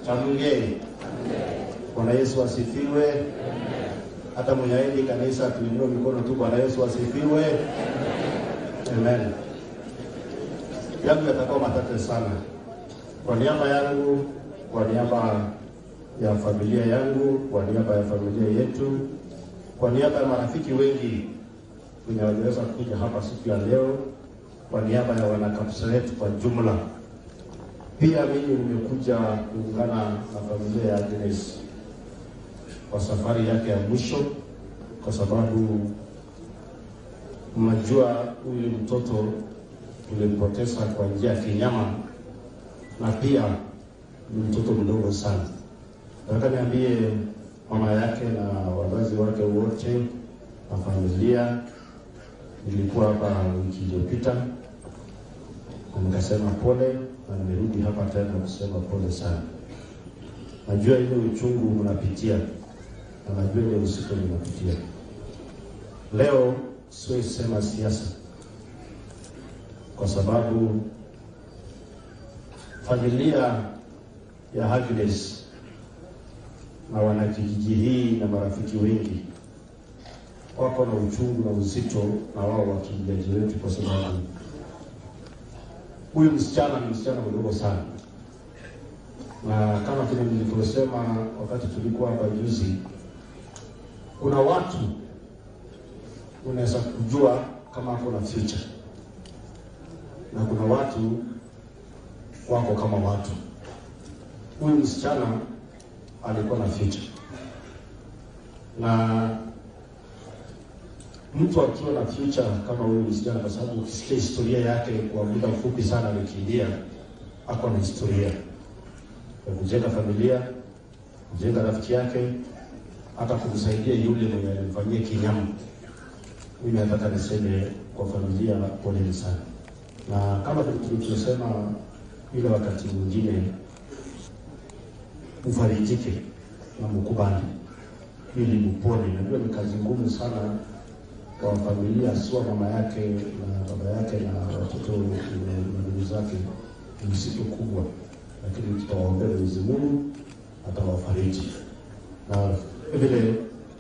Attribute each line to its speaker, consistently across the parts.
Speaker 1: Tamngeni. Bwana Yesu asifiwe. Hata mwenye aidi kanisa tuinue mikono tu. Bwana Yesu asifiwe. Amen. Yangu yatakuwa matate sana. Kwa niaba yangu, kwa niaba ya familia yangu, kwa niaba ya familia yetu, kwa niaba ya marafiki wengi wenye waliweza kuja hapa siku ya leo, kwa niaba ya wanakapseret kwa jumla, pia mimi nimekuja kuungana na familia ya Agnes kwa safari yake ya mwisho, kwa sababu mnajua huyu mtoto tulimpoteza kwa njia ya kinyama, na pia ni mtoto mdogo sana. Nataka niambie mama yake na wazazi wake wote na familia. Nilikuwa hapa wiki iliyopita na nikasema pole, na nimerudi hapa tena kusema pole sana. Najua ile uchungu mnapitia na najua ile usiku mnapitia. Leo siwezi sema siasa, kwa sababu familia ya Agnes na wanakijiji hii na marafiki wengi wako na uchungu na uzito na wao wakimbiaji wetu, kwa sababu huyu msichana ni msichana mdogo sana, na kama vile nilivyosema wakati tulikuwa hapa juzi, kuna watu unaweza kujua kama ako na future na kuna watu wako kama watu. Huyu msichana alikuwa na future na mtu akiwa na future kama huyu msichana, kwa sababu ukisikia historia yake kwa muda mfupi sana alikimbia, ako na historia ya kujenga familia, kujenga rafiki yake, hata kumsaidia yule mwenye alimfanyia kinyama. Mimi nataka niseme kwa familia, poleni sana, na kama tulivyosema ile wakati mwingine, mfarijike na mkubali ili mpone. Najua ni kazi ngumu sana kwa familia, sio mama yake na baba yake na watoto na ndugu zake, ni msitu kubwa, lakini tutawaombea Mwenyezi Mungu atawafariji na vile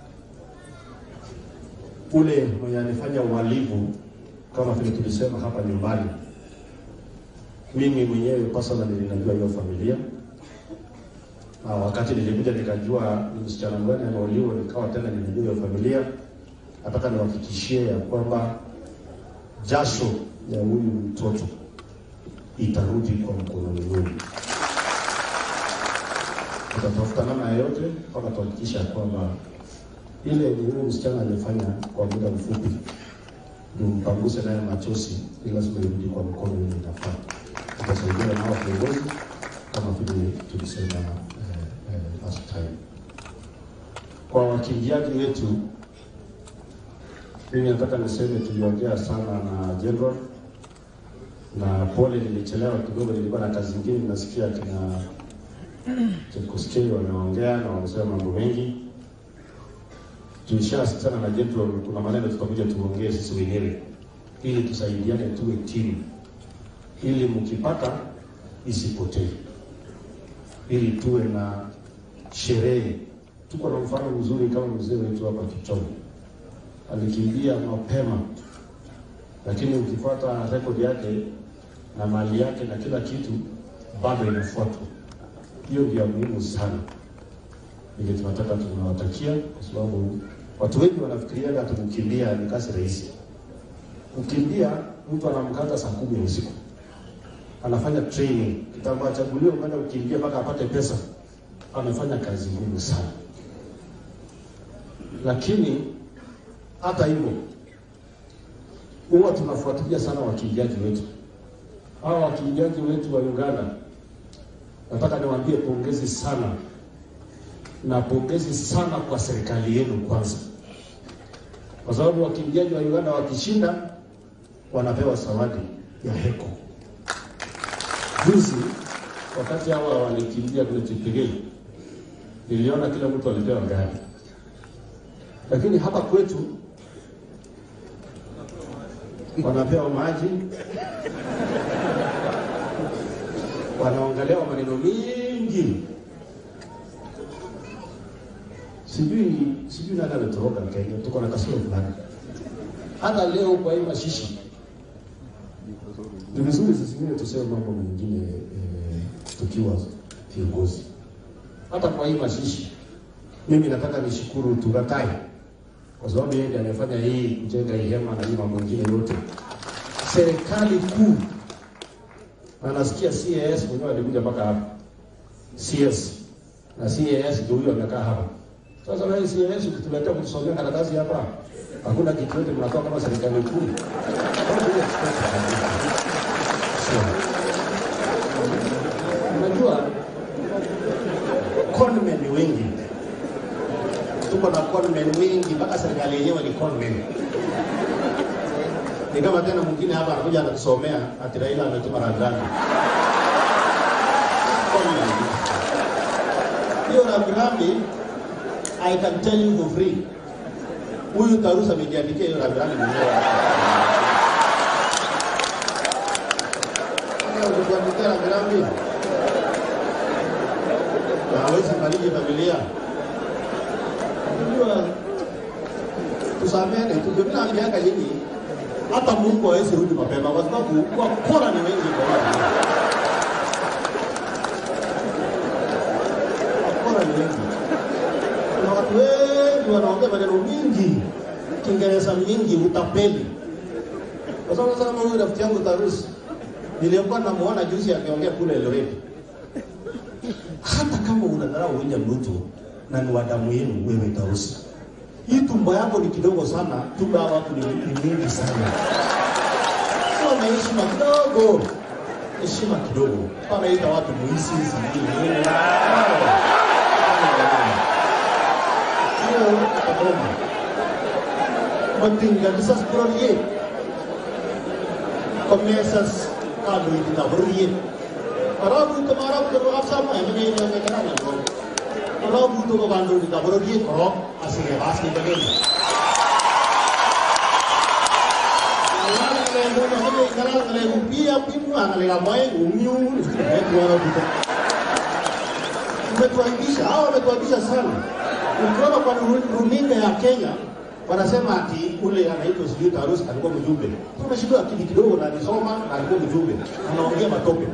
Speaker 1: ule mwenye alifanya uhalifu kama vile tulisema hapa nyumbani. Mimi mwenyewe personally ninajua hiyo familia, na wakati nilikuja nikajua ni msichana gani ameuliwa, nikawa tena ninajua hiyo familia. Nataka niwahakikishie ya kwamba jasho ya huyu mtoto itarudi kwa mkononi mwenu. Tutatafuta namna yoyote mpaka tuhakikisha kwamba ile ni huyu msichana alifanya kwa muda mfupi, ndio mpanguse naye machozi, ili lazima irudi kwa mkono ile inafaa. Tutasaidia nao viongozi kama vile tulisema eh, eh, last time. Kwa wakimbiaji wetu, mimi nataka niseme tuliongea sana na general na pole, nilichelewa kidogo, nilikuwa na kazi nyingine. Nasikia kina Chepkosgei wameongea na wamesema mambo mengi tulishasitana na general, kuna maneno tutakuja tuongee sisi wenyewe ili tusaidiane, tuwe timu, ili mkipata isipotee, ili tuwe na sherehe. Tuko na mfano mzuri kama mzee wetu hapa Kichomo alikimbia mapema, lakini ukifuata rekodi yake na mali yake na kila kitu bado inafuatwa. Hiyo ndio muhimu sana ile tunataka tunawatakia, kwa sababu watu wengi wanafikiria hata kukimbia ni kazi rahisi. Kukimbia mtu anamkata saa kumi ya usiku, anafanya training, kitambo achaguliwe kwenda kukimbia mpaka apate pesa, amefanya kazi ngumu sana. Lakini hata hivyo, huwa tunafuatilia sana wakimbiaji wetu. Hawa wakimbiaji wetu wa Uganda, nataka niwaambie pongezi sana na pongezi sana kwa serikali yenu kwanza, kwa sababu wakimbiaji wa Uganda wakishinda wanapewa zawadi ya heko. Juzi wakati hawa walikimbia kule Cheptegei, niliona kila mtu alipewa gari, lakini hapa kwetu wanapewa maji, wanaongelewa maneno mingi sijui sijui nani ametoroka Kenya, tuko na kasoro fulani. Hata leo kwa hii mashishi ni vizuri zingine tuseme mambo mengine eh, tukiwa viongozi. Hata kwa hii mashishi, mimi nataka nishukuru Turatai kwa sababu yeye ndiye amefanya hii kujenga hii hema na hii mambo mengine yote. Serikali kuu na nasikia CAS mwenyewe alikuja mpaka hapa CS na CAS ndio huyo amekaa hapa. Sasa na hii CAS ukituletea kutusomea karatasi hapa, hakuna kitu yote mnatoa kama serikali kuu. Don't be expected. Sio. Unajua conmen ni wengi, tuko na conmen wengi, mpaka serikali yenyewe ni conmen. Ni kama tena mwingine hapa anakuja anatusomea ati Raila ametuma rambirambi. Conmen. Hiyo rambirambi I can tell you for free. Huyu Tarusa amejiandikia hiyo rambirambi mwenyewe. Ukituandikia rambirambi na hawezi fariji familia. Unajua, tusamene tu, ndio naambianga nyinyi, hata Mungu hawezi rudi mapema kwa sababu wakora ni wengi kwa watu. Wakora ni wengi. Kuna watu wengi wanaongea maneno mingi, Kiingereza mingi, utapeli. Kwa sababu sasa kama huyu rafiki yangu Tarusi nilikuwa namuona juzi akiongea kule Eldoret. Hata kama unadharau William Ruto na ni wadamu yenu, wewe Tarusi, hii tumbo yako ni kidogo sana, tumbo ya watu ni, ni mingi sana. Sio na heshima kidogo, heshima kidogo. Panaita watu muisi zingine nini? Hiyo Kagoma matinga kisas kurorie komesas kado itu tak berie Arabu itu marab itu marab sama yang ini yang mereka nak ngomong. Arabu itu bandu itu tak berie korok asing bas ni bagi. Kalau kalau pia pimu ang lega mai umiu itu Arabu itu. Umetuaibisha, hao wametuaibisha sana. Ukiona kwa runinga ya Kenya wanasema ati ule anaitwa sijui Tarus alikuwa mjumbe. Tumeshindwa akili kidogo na alisoma na alikuwa mjumbe, anaongea matope.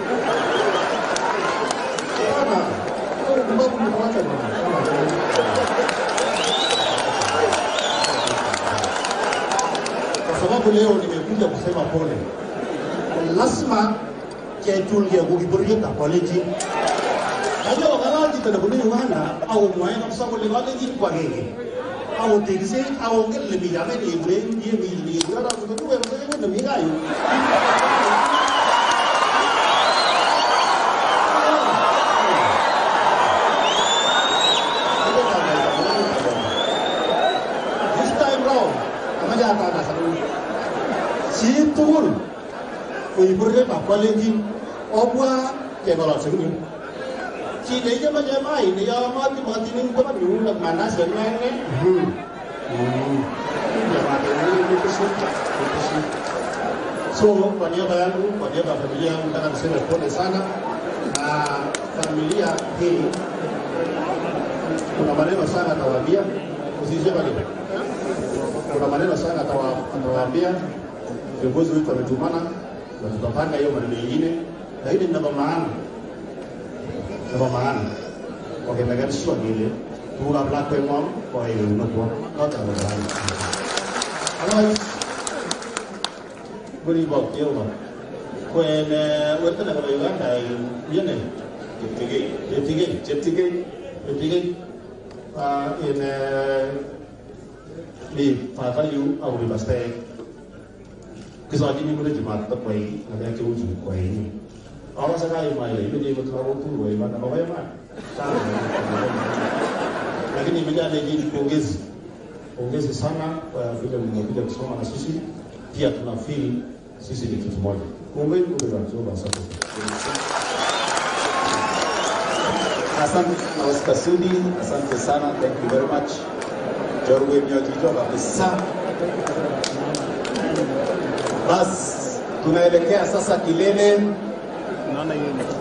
Speaker 1: Bwana, wewe ni mambo mnawacha bwana. Kwa sababu leo nimekuja kusema pole, lazima ketulie kukiburia college Najua wakalaji tanabuni wana au mwaena kwa sababu lewale jini kwa gege au tegese au ngel le mira me ni bre ni mi ni bre ra ko tu ko se ne mi ga yu this time round amaja ta na sa si tul ko ibre ba ko le ji obwa ke ba la se ni chỉ để cho bây giờ mai thì do mà thì mà thì mình có bắt đủ là mà nó sẽ ngang đấy So, kwa niaba yangu, kwa niaba ya familia yangu, nataka niseme pole sana na familia hii. Kuna maneno sana atawaambia, usisema nini? Kuna maneno sana atawa- atawaambia. Viongozi wetu wametumana na tutapanga hiyo maneno mengine, lakini nina maana nebo maana kokemekershwa kele tugukab lakweng'wong koyai eunekwok notok nebo maana otherwise ngoribok Jehova ko en werto nebo Uganda yene cheptigei cheptigei cheptigei cheptigei ah, en ni fafayu au ni pastek kisojini kule jumatatokwai ng'alek cheu chu kwaini awase kaimwa ile imeche imut lagok tugul koiman ama ko iman Sawa. lakini imejaa lejini pongezi pongezi sana kwa vile mmekuja kusoma na sisi pia tuna feel sisi ni kitu moja kuombeni Mungu wa Jehova asante
Speaker 2: Asante na Oscar Sudi, asante sana, thank you very much. Jorwe mnyojijo kabisa. Bas, tunaelekea sasa kilele